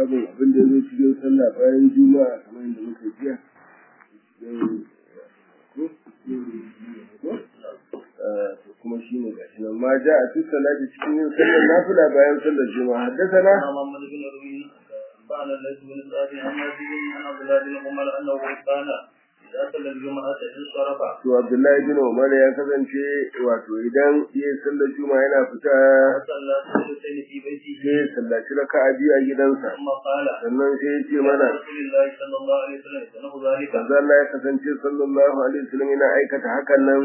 babin abin da zai cikin sallah bayan juma'a kamar yadda muka jiya kuma shi ne gashi nan ma ja a fi salati cikin yin sallar nafila bayan sallar juma'a haddasa na محمد بن روي قال الليث بن سعد عن نبي عن عبد الله بن عمر انه قال اذا صلى الجمعه انصرف to Abdullahi bin Umar ya kasance wato idan ya sallar juma'a yana fita فصلى سجدتين في بيته sai ya sallaci raka'a biyu a gidansa ثم قال sannan sai ya ce قال mana رسول الله صلى الله عليه وسلم يتنه ذلك manzo Allah ya kasance sallallahu alaihi wasallam yana aikata hakan nan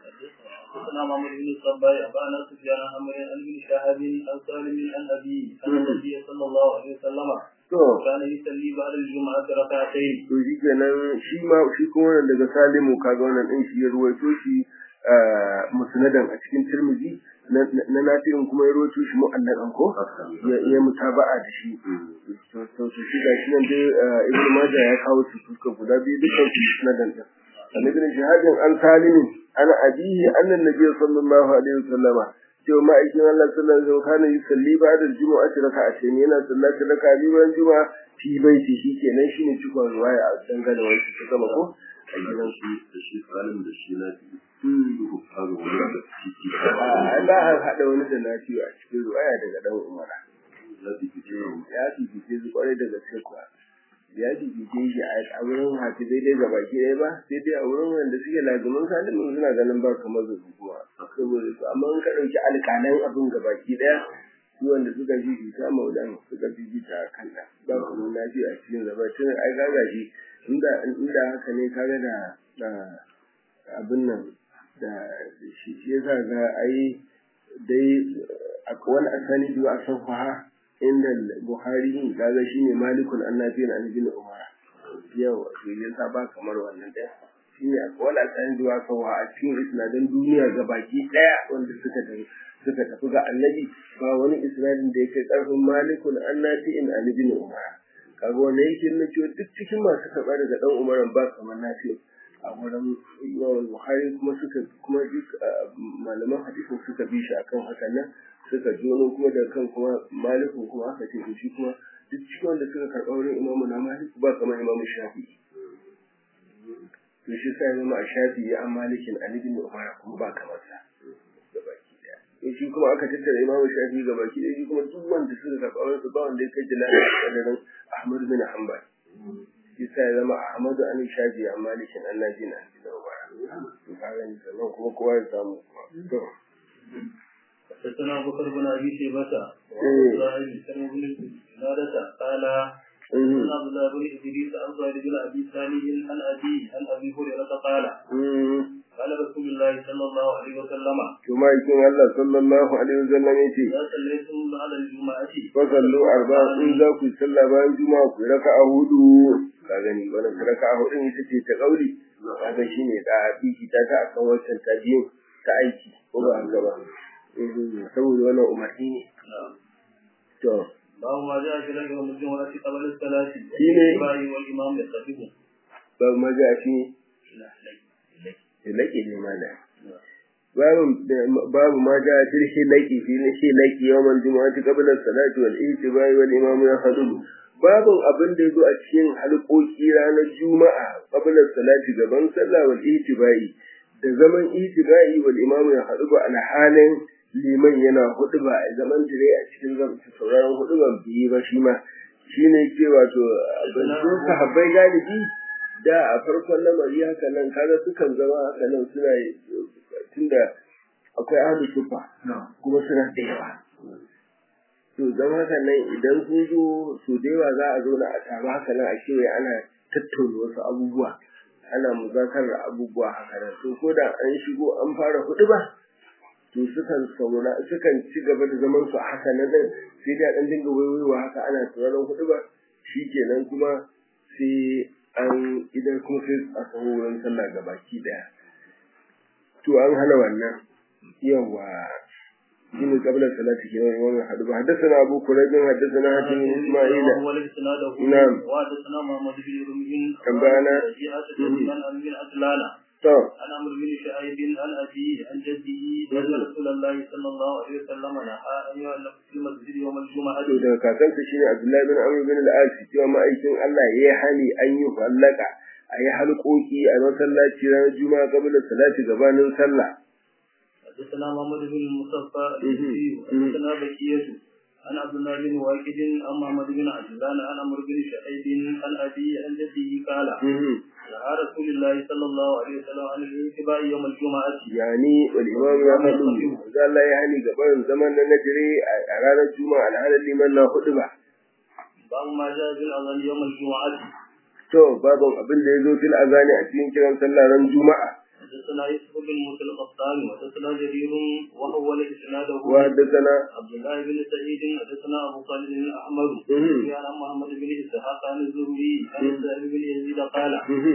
حدثنا محمد بن الصباح أبانا سفيان عن عمرو عن ابن شهاب عن سالم عن أبيه أن النبي صلى الله عليه وسلم to كان يصلي بعد الجمعة ركعتين to shi kenan shi ma shi kuma wannan daga Salimu kaga wannan din shi ya ruwaito shi ah, musnadan a cikin Tirmidhi na na Nafi'in kuma ya ruwaito shi mu'allakan ko ya ya mutaba'a da shi to to to shi ga shi nan dai ah, Ibn Majah ya kawo su suka guda biyu dukkan su musnadan din an ibn Shihab an Salim ana abihi annan nabiy sallallahu alaihi wasallama cewa ma'aikin Allah sallallahu alaihi wasallam kana yusalli ba'da al-jumu'ati raka'atayn yana sallata raka'a biyu bayan juma'a fi baiti shi kenan shine cikon ruwaya a dangane wani su gama ko a gidan su da shi salim da shi na biyu kaga wani da ciki a ba a haɗa wani da lafiya a cikin ruwaya daga dan umara ya bibice ya fifice su kwarai da gaske kuwa ya fifice shi a wurin hafizai dai gaba ki ɗaya ba sai dai a wurin wanda suke lazumin salimin suna ganin ba kamar zazzu kuma saboda su amma in ka ɗauki alƙalan abin gaba ki ɗaya su wanda suka fifita maulan suka fifita kan da ba kuma lafiya a cikin zaba tun ai gaga shi inda inda haka ne kaga da da abin nan da shi shi yasa ga ai dai akwai wani asani biyu a safaha inda Buhari kaga shine Malikun Annabi an ibn Umar yau to yasa ba kamar wannan ɗaya shine akwai wani asani biyu a safaha a cikin isnadin duniya gabaki ɗaya wanda suka tafi suka tafi ga Annabi ba wani isnadin da yake karfin Malikun Annabi an ibn Umar kaga wannan yake nuna cewa duk cikin masu karɓa daga ɗan Umaran ba kamar Nafi a wurin yawan Buhari kuma suka kuma duk malaman hadisin suka bi shi akan hakan nan suka jono kuma da kan kuma malikun kuma aka ce to shi kuma duk cikin wanda suka karɓa wurin imamu na maliku ba kamar imamu shafi to shi sai zama a shafi ya an malikin an ibn umar kuma ba kamar sa gabaki daya to shi kuma aka tattara imamu shafi gabaki daya shi kuma duk wanda suka karɓa wurin su ba wanda ya kai jalala kadarin ahmad bin hanbal shi sai zama ahmadu an shafi an malikin an nabi na ibn umar to kaga ni sannan kuma kowa ya samu kuma to حدثنا أبو بكر بن أبي شيبة إيه. وإبراهيم بن بن جنادة قال Mhm. عن عبد الله بن إدريس عن زهير بن أبي سالم عن أبي عن أبي هريرة قال Mhm. قال رسول الله صلى الله عليه وسلم to ma'aikin Allah sallallahu alaihi wasallam ya ce إذا صليتم على الجمعة fasallu arba in za ku yi sallah bayan juma'a ku yi raka'a hudu ka gani wannan raka'a hudu ita ce ta kauli kaga shine da biki ta ta akan wancan ta biyu ta aiki ko ba haka ba Mhm, saboda wannan umarni ne to باب ما جاء في رجل الجمعة قبل الصلاة شيني. والإتباع والإمام يستفيد babu maza shi hilaki ne mana babu babu ma ja fil hilaki fi hilaki yawmal jumu'ati qabla as-salati wal ihtibai wal imam yakhudhu babu abin da yazo a cikin halƙoƙi ranar juma'a qabla as-salati gaban sallah wal ihtibai da zaman ihtibai wal imam yakhudhu ala halin liman yana huduba a zaman dire a cikin zaman sauraron huduban biye ba shi ma shine ke wato abin da sahabbai galibi da a farkon lamari haka nan kaga sukan zama haka nan suna tunda akwai ahlu sufa kuma suna da yawa to zama haka nan idan sun zo su da yawa za a zo na a taru haka nan a kewaye ana tattauna wasu abubuwa ana muzakarar abubuwa haka nan to ko da an shigo an fara hudu ba to sukan saura sukan ci gaba da zaman su a haka nan din sai dai a dan dinga wayoyiwa haka ana sauraron hudu ba shikenan kuma sai an idan kuma sai a samu wurin sallah gabaki daya to an hana wannan yawa shine qabla salati kenan wannan hadu ba haddathana abu kurayb haddathana hatim bin isma'il هو الإسناد نعم. وحدثنا محمد بن رمح أنبأنا. رجيعة بن عن بن عجلان to عن عمرو بن شعيب عن أبيه عن جده أن رسول الله صلى الله عليه وسلم نهى أن يعلق في المسجد يوم الجمعة to daga kakansa shine Abdullahi bin Amr bin al-As cewa ma'aikin Allah ya yi hani an yi fallaka a yi halƙoƙi a masallaci ranar juma'a kabila salati gabanin sallah حدثنا محمد بن المصطفى الحزبي حدثنا بكية عن عبد الله بن واكد عن محمد بن عجلان عن عمرو بن شعيب عن أبيه عن جده قال نهى رسول الله صلى الله عليه وسلم عن الانتباه يوم الجمعة yani wal imam ya faɗu da Allah ya hani gabanin zaman na najire a ranar juma'a alhalin liman na hudu ba باب ما جاء في الأذان يوم الجمعة to babban abin da ya zo fil azani a cikin kiran sallah ran juma'a حدثنا يوسف بن موسى القطان وحدثنا جرير وهو الاسناده وحدثنا عبد الله بن سعيد حدثنا ابو صالح الاحمر عن محمد بن اسحاق عن الزهري عن سعيد بن يزيد قال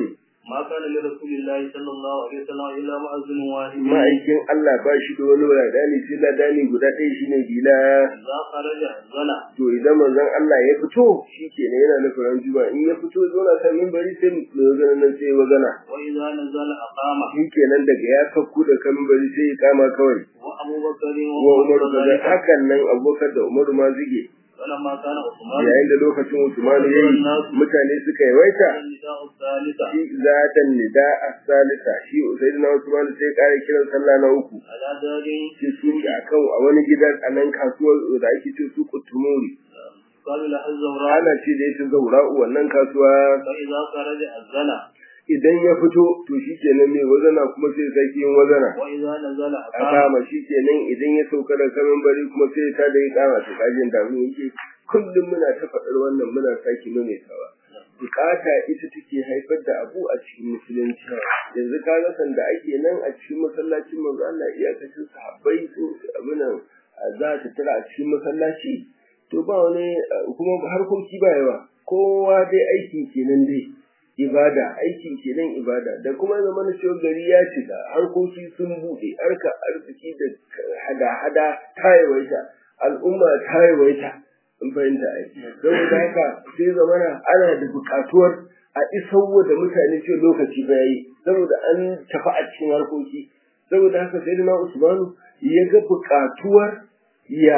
ما كان لرسول الله صلى الله عليه وسلم الا مؤذن واحد ma'aikin Allah ba shi da wani wadani sai ladani guda ɗaya shine bila اذا خرج زنا to idan manzon Allah ya fito shikenan yana nufin ran juma'a in ya fito zo na kan minbari sai mai wazana nan sai wazana واذا نزل اقام shikenan daga ya sakku da kan minbari sai ya kama kawai وابو بكر wa وعمر Umar da ذلك hakan nan Abubakar da Umar ma zige فلما كان عثمان yayin da lokacin Usman ya yi mutane suka yawaita النداء الثالثة shi zatan nida as-salisa shi sayyidina Usman sai kare kiran sallah na uku على دار sai su akan a wani gidan a nan kasuwar da ake ce su kutumuri قال له الزوراء ana ce da ita zaura'u wannan kasuwa فإذا خرج الزنا idan ya fito to shi kenan mai wazana kuma sai sake yin wazana وإذا نزل a أقام kama shi kenan idan ya sauka da kamin bari kuma sai ta da ya kama ta kajin da mun yake kullum muna ta faɗar wannan muna sake maimaitawa bukata ita take haifar da abu a cikin musulunci yanzu ka ga sanda ake nan a cikin masallacin manzo Allah iyakacin sahabbai sun abinan za ta tara a cikin masallaci to ba wani kuma harkoki ba yawa kowa dai aiki kenan dai ibada aiki kenan ibada da kuma zama na cewa gari ya cika harkoki sun buɗe harka arziki da hada-hada ta yawaita al'umma ta yawaita in fahimta aiki saboda haka sai zamana ana da buƙatuwar a isarwa da mutane ce lokaci ba yayi saboda an tafi a cikin harkoki saboda haka sai na usmanu ya ga buƙatuwar ya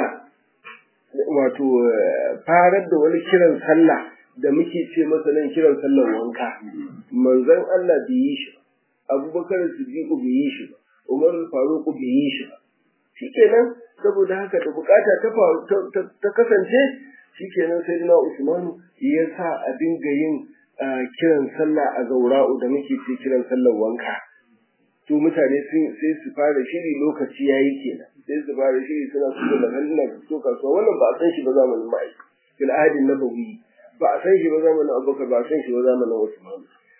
wato farar da wani kiran sallah da muke ce masa nan kiran sallar wanka manzon Allah bai yi shi Abubakar Siddiq bai yi shi Umar Faruq bai yi shi shikenan saboda haka da bukata ta faru ta kasance shikenan sai na Usman ya sa a dinga yin kiran sallah a zaura'u da muke ce kiran sallar wanka to mutane sai su fara shiri lokaci yayi kenan sai su fara shiri suna so da magana so kasuwa wannan ba a san shi ba zamanin ma'aikata fil adin nabawi ba a san shi ba zamanin abubakar ba a san shi ba zamanin usman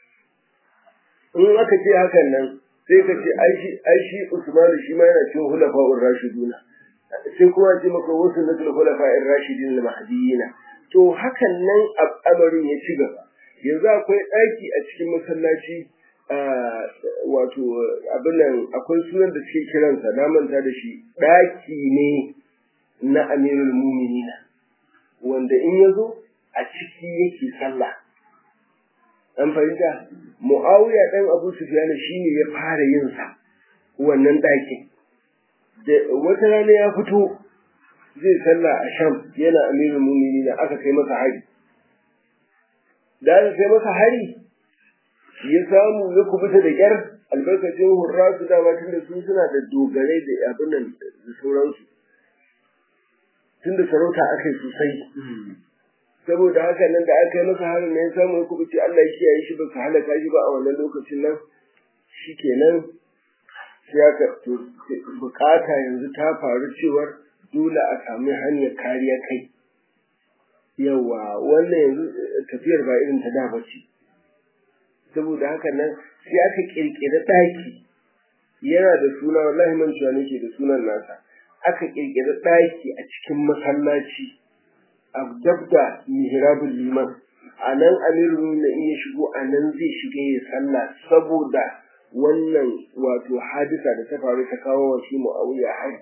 in aka ce hakan nan sai ka ce ai shi usman shi ma yana cikin hulafa'ur rashiduna sai kuma ce maka wasu na tul hulafa'ir rashidin al mahdiyina to hakan nan al'amarin ya ci gaba yanzu akwai ɗaki a cikin masallaci wato abin nan akwai sunan da suke kiransa na manta da shi ɗaki ne na amirul muminina wanda in ya zo a ciki yake sallah an fahimta muawiya dan abu sufyan shine ya fara yin sa wannan ɗakin da wata rana ya fito zai sallah a sham yana amirul mu'minin aka kai masa hari da aka kai masa hari ya samu ya kubuta da kyar albarkacin hurrasu dama tun da su suna da dogarai da abin nan da sauransu tun da sarauta aka yi sosai saboda haka nan da aka yi masa harin ne ya samu ya kubuce Allah ya kiyaye shi ba su halaka shi ba a wannan lokacin nan shikenan sai aka bukata yanzu ta faru cewar dole a sami hanyar kariya kai yawa wannan yanzu tafiyar ba irin ta da ba ce saboda haka nan sai aka kirkiri ɗaki yana da suna wallahi man cewa nake da sunan nasa aka kirkiri ɗaki a cikin masallaci a dabda mihrabul liman a nan amirun na iya shigo a nan zai shiga ya sallah saboda wannan wato hadisa da ta faru ta kawo wa shi mu'awiya hari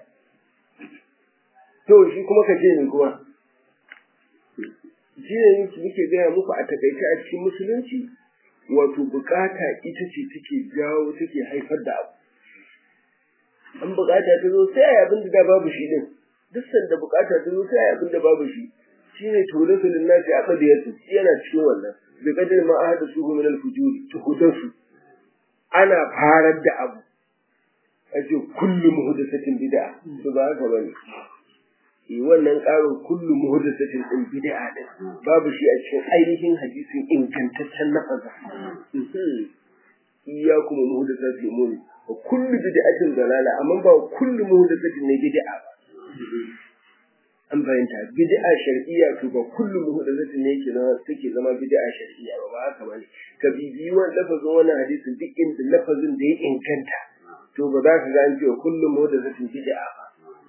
to shi kuma ka ce ni kuma shi ne muke gaya muku a takaice a cikin musulunci wato bukata ita ce take jawo take haifar da abu an bukata ta zo sai ai abin da babu shi din duk sanda bukata ta zo sai ai abin da babu shi shine tawlasul linnasi aqdiyatu yana cikin wannan bi kadar ma ahada su min al-fujuri tuhudasu ana farar da abu ace kullu muhdathatin bid'a to ba haka bane eh wannan karin kullu muhdathatin din bid'a din babu shi a cikin ainihin hadisin ingantaccen lafaza iyyakum muhdathatin mun wa kullu bid'atin dalala amma ba kullu muhdathatin ne bid'a ba an bayyanta bid'a shar'iyya to ba kullu muhdathatin ne yake zama take zama bid'a shar'iyya ba ba haka bane ka bibiyi wannan lafazin wannan hadisin duk inda lafazin da ya inganta to ba za ka ga an ce kullu muhdathatin bid'a ba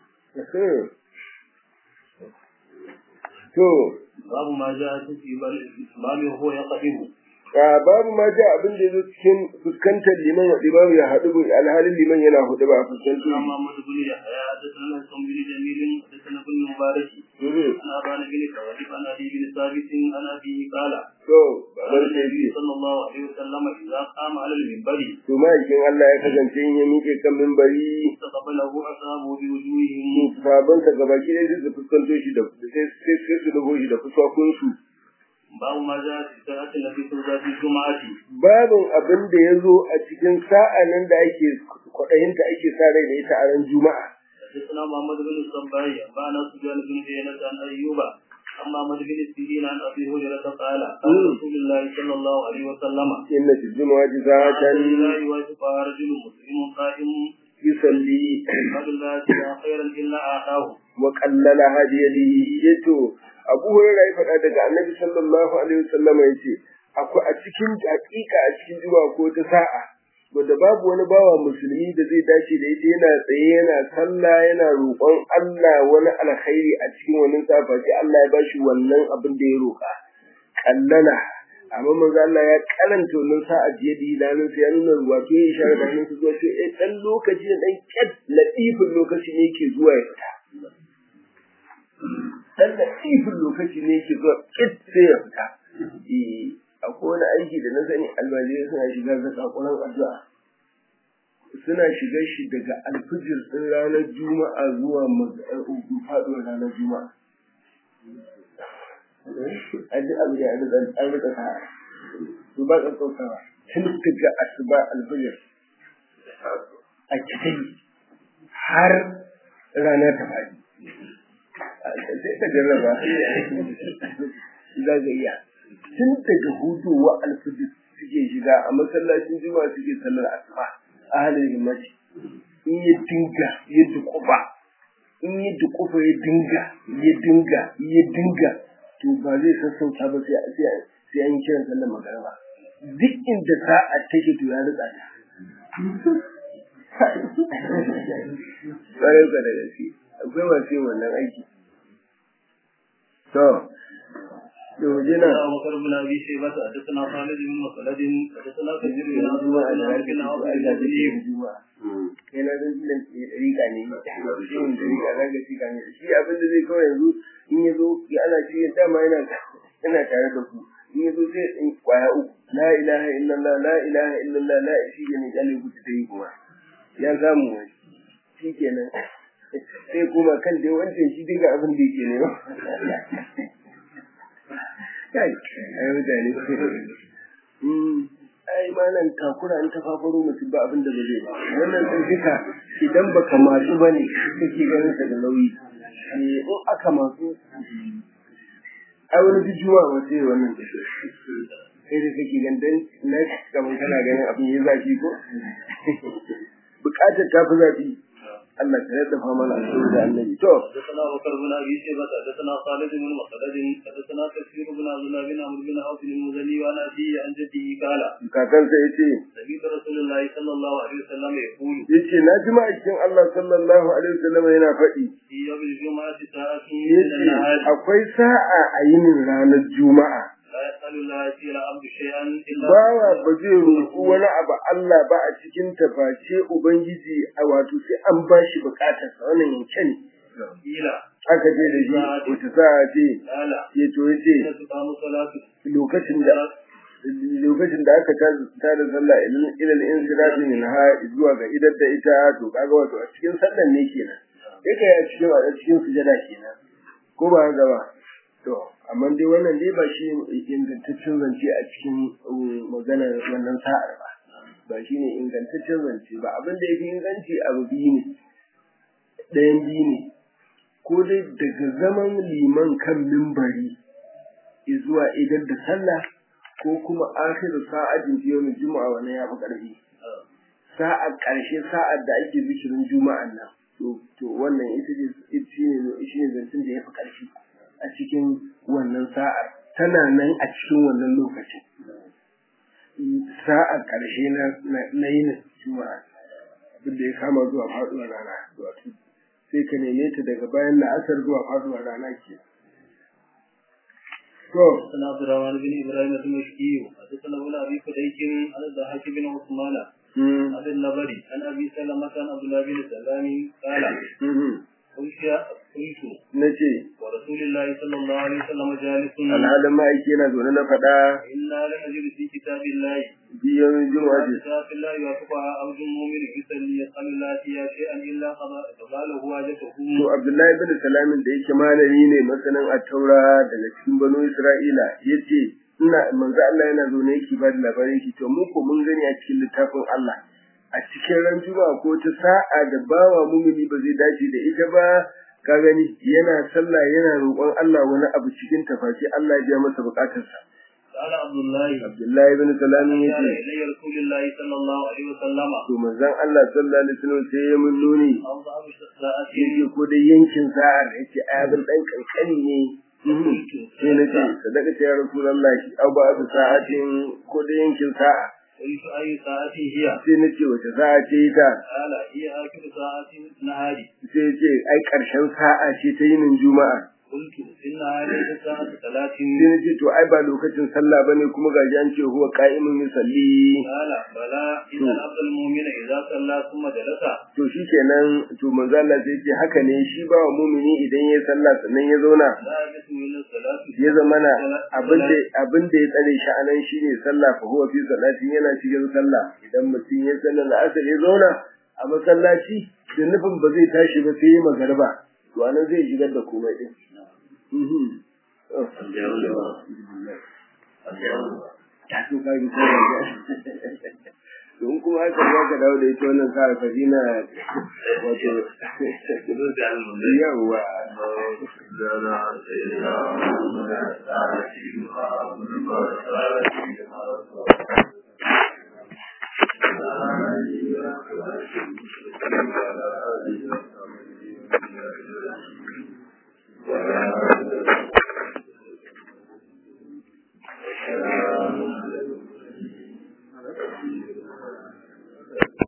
to babu ma ja ta fi bal babu ho ya qadimu babu ma ja abin da yazo cikin fuskantar liman wa imamu ya haɗu alhalin liman yana hudu ba a fuskantar سلام محمد بن يحيى حدثنا سم بن جميل حدثنا بن مبارك عن ابان بن ثواب عن ابي بن ثابت عن ابيه قال to قال baban النبي sai صلى الله عليه وسلم اذا قام على المنبر to ma'aikin Allah ya kasance in ya miƙe kan mimbari استقبله اصحابه بوجوههم sabansa gabaki ɗaya sai su fuskanto shi da sai sai sai su dago shi da fuskokinsu باب ما جاء في ساعة التي ترجى في الجمعة babin abin da ya zo a cikin sa'anin da ake kwaɗayinta ake sa rai da ita a ran juma'a حدثنا محمد بن الصباح أنبأنا سفيان بن عيينة عن أيوب عن محمد بن سيرين عن أبي هريرة قال قال رسول الله صلى الله عليه وسلم inna fi jumu'ati sa'atan لا يواجبها رجل مسلم قائم yusalli قال لا يجد خيرا إلا أعطاه wa qallala hadiyadihi yato Abu Hurairah ya faɗa daga Annabi sallallahu alaihi wasallam yace akwai a cikin hakika a cikin juma'a ko ta sa'a wanda babu wani bawa musulmi da zai dace da ita yana tsaye yana sallah yana roƙon Allah wani alkhairi a cikin wannan safa sai Allah ya bashi wannan abin da ya roƙa kallala amma manzo Allah ya karanta wannan sa'a jiya da idanun sa ya nuna wato ya isharar da hannunsa zuwa to eh dan lokaci da dan kyat latifin lokaci ne yake zuwa ya fita dan latifin lokaci ne yake zuwa kyat sai ya fita eh akwai wani aiki da na sani almajirai suna shiga ga sakonan addu'a suna shiga shi daga alfijir din ranar juma'a zuwa faɗuwar ranar juma'a an duk abu da an rika sa su ba ka kautawa tun daga asuba alfijir a cikin har rana ta faɗi sai ka jarraba za ka iya tun daga hudowa alfijir suke shiga a masallacin juma'a suke sallar asuba a halin himmati in ya dinga ya dukufa in ya dukufa ya dinga ya dinga ya dinga to ba zai sassauta ba sai sai an yi kiran sallar magana duk inda sa'a take to ya rika ta ƙwarar ka da gaske akwai masu yin wannan aiki to to jina حدثنا أبو بكر بن أبي شيبة حدثنا خالد بن مخلد حدثنا كثير بن عبد الله بن عمرو بن عوف بن الزبير kai na zan jilan rika ne yin da rika na ga shika ne shi abin da zai kawai yanzu in ya zo ya ana shi ya dama yana yana tare da ku in ya zo sai in kwaya uku la ilaha illallah la ilaha illallah la shi ne kyale ku ta yi kuma ya samu wani shi kenan sai kuma kan dai wancan shi dinga abin da yake ne kai ai mutane ai malam takura in ta fafaro mutum ba abin da ba zai ba wannan sun duka idan baka matsu bane kake ganin sa da nauyi eh in aka matsu ai wani bijuma ba sai wannan tafi sai da kake ganin dan na kamar kana ganin abin ya zafi ko bukatar ta fi zafi Allah ka yadda fa mana asiri da annabi to حدثنا أبو بكر بن أبي شيبة حدثنا خالد بن مخلد حدثنا كثير بن عبد الله بن عمرو بن عوف المزني وعن أبيه عن جده قال kakansa yace سمعت رسول الله صلى الله عليه وسلم يقول yace na ji ma'aikin Allah sallallahu alaihi wasallam yana faɗi في يوم الجمعة ساعة من yace النهار akwai sa'a a yinin ranar juma'a لا يسأل الله فيها العبد شيئا إلا bawa ba zai roƙi wani abu Allah ba a cikin ta face ubangiji a wato sai an ba shi bukatar sa wannan yanke ne قيل aka je da shi wata sa'a ce قال ya to yace حين تقام صلاة lokacin da lokacin da aka ta da sallah ilal insirafi min ha zuwa ga idar da ita to kaga wato a cikin sallan ne kenan yake a cikin a cikin sujada kenan ko ba haka ba to amma dai wannan dai ba shi ingantaccen zance a cikin maganar wannan sa'ar ba ba shi ne ingantaccen zance ba abin da yake inganci abu biyu ne ɗayan biyu ne ko dai daga zaman liman kan mimbari zuwa idan da sallah ko kuma akhiru sa'atin fi yawmin juma'a wannan ya fi ƙarfi sa'ar ƙarshe sa'ar da ake zikirin juma'an nan to to wannan ita ce shine shine zancen da ya fi ƙarfi a cikin wannan sa'ar tana nan a cikin wannan lokacin sa'ar ƙarshe na yin juma'a abinda ya kama zuwa faɗuwar rana wato sai ka neme ta daga bayan la'asar zuwa faɗuwar rana ke حدثنا عبد الرحمن بن ابراهيم المشكي حدثنا ابن ابي فديك عن الضحاك بن عثمان عن النبري عن ابي سلمة عن عبد الله بن سلام قال قلت قلت nace ورسول الله صلى الله عليه وسلم جالس alhalin ma'aiki yana zaune na faɗa إنا لنجد في كتاب الله biyan juma'a ce كتاب الله يوافقها عبد مؤمن يصلي يسأل الله فيها شيئا إلا قضاله حاجته to abdullahi bin salamin da yake malami ne masanin attaura daga cikin banu isra'ila yace ina manzo Allah yana zaune yake ba da labarin shi to mu ko mun gani a cikin littafin Allah a cikin ran juma'a ko ta sa'a da bawa mumini ba zai dace da ita ba ka gani yana sallah yana roƙon Allah wani abu cikin tafashi Allah ya biya masa bukatarsa قال عبد الله Abdullahi bin salamin قال yace إلي رسول الله صلى الله عليه وسلم to manzon Allah sallallahu alaihi wasallam sai ya mun nuni أو ضعف الساعة yake ko da yankin sa'ar yake ayabin dan kankani ne sai na ce sadaka ta ya rasulullahi aw ba su sa'atin ko da yankin sa'a قلت أي ساعة هي sai na ce wace sa'a ce ta قال هي آخر ساعة نهاري sai ya ce ai karshen sa'a ce ta yinin juma'a قلت إنها ليست ساعة ثلاث sai na ce to ai ba lokacin sallah bane kuma ga an ce huwa qa'imun yusalli قال بلى إن العبد المؤمن إذا صلى ثم جلس to shikenan to manzo Allah sai ce haka ne shi ba wa mumini idan ya sallah sannan ya zauna لا يجلس من الصلاة ya zamana abin da abin da ya tsare shi anan shine sallah fa huwa fi salatin yana cikin sallah idan mutum ya sallar la'asar ya zauna a masallaci da nufin ba zai tashi ba sai ya magarba to anan zai shigar da komai din mhm Oh. Ya so ka yi sallah don kuma haka za ka dawo da ita wannan sa fadina wato yawa Zara sai ya